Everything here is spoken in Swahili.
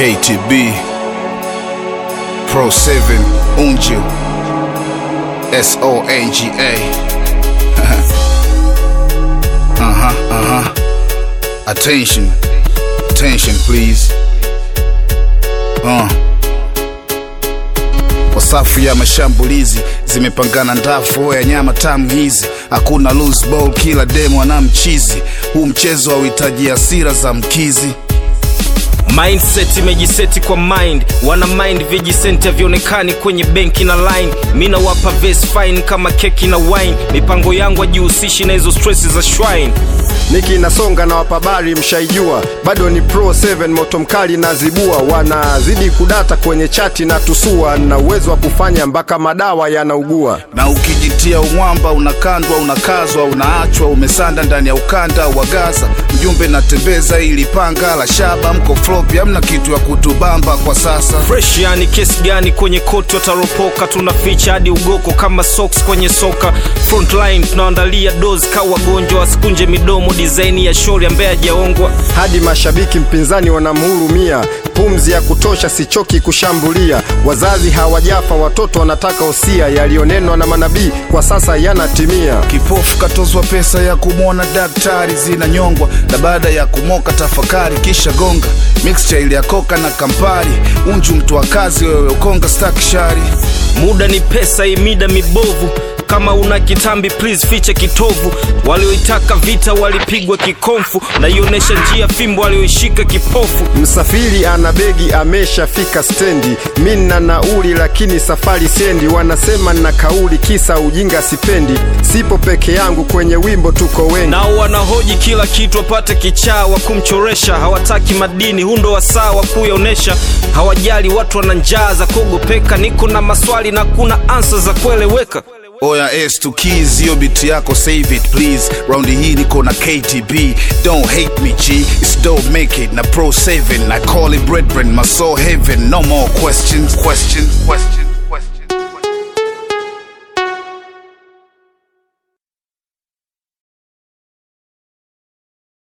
KTB Pro 7 Unju S O N G A Uh huh, uh huh. Attention, attention, please. Uh. Kwa safu ya mashambulizi zimepangana ndafu ya nyama tamu hizi, hakuna loose ball, kila demo ana mchizi. Huu mchezo hauhitaji hasira za mkizi. mindset imejiseti kwa mind wana mind vijisenti havionekani kwenye benki na line mi nawapa ves fine kama keki na wine mipango yangu ajihusishi na hizo stress za shrine niki nasonga na wapabari mshaijua bado ni pro 7 moto mkali na zibua wanazidi kudata kwenye chati na tusua na uwezo wa kufanya mpaka madawa yanaugua na ukijitia umwamba unakandwa unakazwa unaachwa umesanda ndani ya ukanda wa gaza mjumbe natembeza ili panga la shaba mko flopi hamna kitu ya kutubamba kwa sasa fresh yani kesi gani kwenye koti wataropoka tunaficha hadi ugoko kama socks kwenye soka frontline tunaandalia dozi ka wagonjwa wasikunje midomo dizaini ya shori ambaye hajaongwa hadi mashabiki mpinzani wanamhurumia pumzi ya kutosha sichoki kushambulia wazazi hawajafa watoto wanataka usia yaliyonenwa na manabii kwa sasa yanatimia kipofu katozwa pesa ya kumwona daktari zinanyongwa na baada ya kumoka tafakari kisha gonga mixture ile ya koka na kampari unju mtu wa kazi wewe ukonga stakishari muda ni pesa imida mibovu kama una kitambi please fiche kitovu walioitaka vita walipigwa kikomfu naionesha njia fimbo walioishika kipofu msafiri ana begi ameshafika stendi mi na nauli lakini safari sendi wanasema na kauli kisa ujinga sipendi sipo peke yangu kwenye wimbo tuko wengi nao wanahoji kila kitu wapate kichaa wa kumchoresha hawataki madini hundo wasaa wa kuyaonesha hawajali watu wana njaa za kuogopeka niko na maswali na kuna ansa za kueleweka oya s to keys hiyo biti yako save it please raundi hii niko na ktb don't hate me g it's don't make it na pro 7 i call it brethren my soul heaven no more questions questions questions